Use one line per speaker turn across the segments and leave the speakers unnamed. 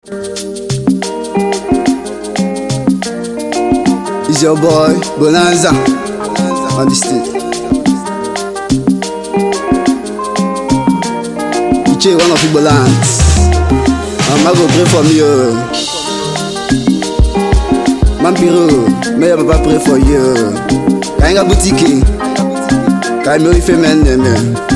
It's your boy Bonanza on the stage. Iche one of Igbo lands. Mama go pray for me, oh. Mampiro, may your papa pray for you. Kainga boutique, Kaimori femen neme.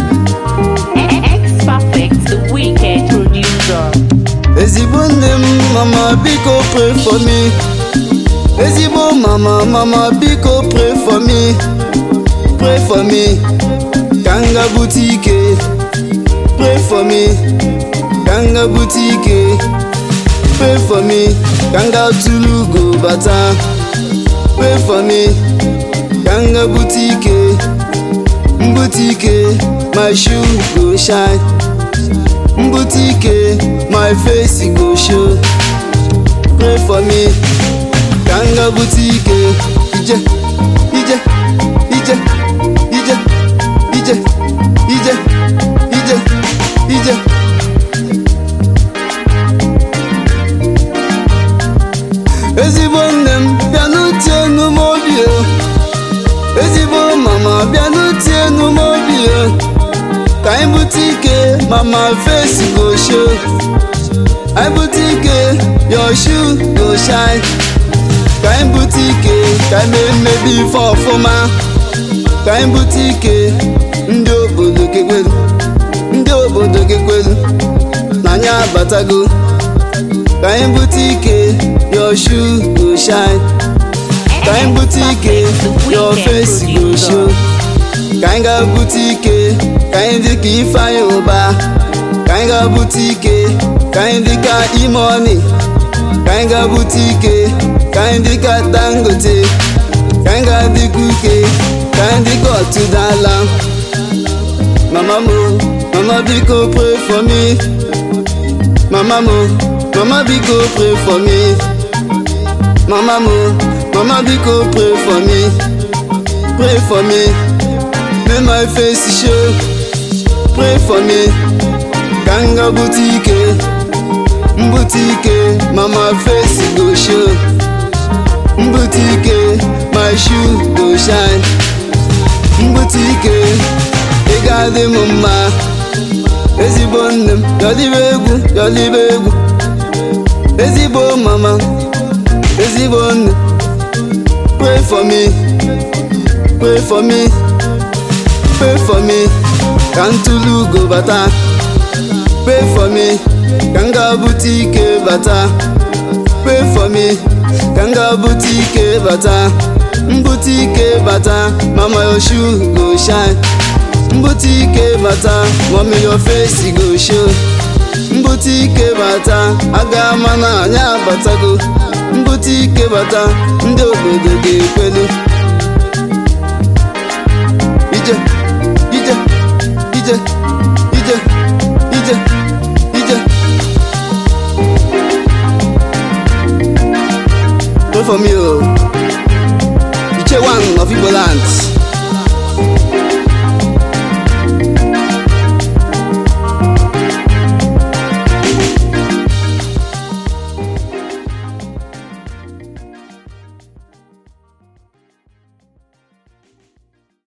X Perfect, the wicked producer.
Ezigbo nne m, mama biko pray for me. Ezigbo mama, mama biko pray for me. Pray for me. Kanga boutique, pray for me. Kanga boutique, pray for me. Kanga tulu go bata, pray for me. Kanga boutique, boutique, my shoe go shine. Boutique, my face go show. Pray for me. Kanga boutique, ije, ije, ije, ije, ije, ije, ije, ije. Ezigbo nne m bịa n'utie enu m obi o. Ezigbo mama bịa n'utie enu m obi o. Ka anyị bute ike mama face go show. Anyị bute ike your shoe go shine. Ka anyị bute ike ka anyị mee mmebi ife ọfụma. Ka anyị bute ike ndị obodo gekwelu. Ndị obodo gekwelu na anyị abatago. Ka anyị bute ike your shoe go shine. Ka anyị bute ike your face go show. Ka anyị ga-bute ike ka anyị dị ka Ifeanyi ụba. Ka anyị ga-bute ike ka anyị dị ka Imoni. Ka anyị ga-bute ike ka anyị dị ka Dangote. Ka anyị ga-adịkwa ike ka anyị dị ka Ọtụdala. Mama mo, mama biko pray for me. Mama mo, mama biko pray for me. Mama mo, mama biko pray for me. Pray for me. Make my face show. Pray for me. Kanga boutique. Boutique. Mama face go show. Boutique. My shoe go shine. Boutique. Ị ga-adị m mma. Ezigbo nne m, yọlibe egwu, yọlibe egwu. Ezigbo mama, ezigbo nne. Pray for me. Pray for me. Pray for me. Ka ntụlu ugo bata. Pray for me. Ka m ga-abụta ike bata. Pray for me. Ka m ga-abụta ike bata. Mbute ike bata. Mama your shoe go shine. Mbute ike bata. Mommy your face go show. Mbute ike bata. Aga ama na anyị abatago. Mbute ike bata. Ndị obodo ga-ekwelu. ije ije ije ije ije ije pray for me o iche one of igbo land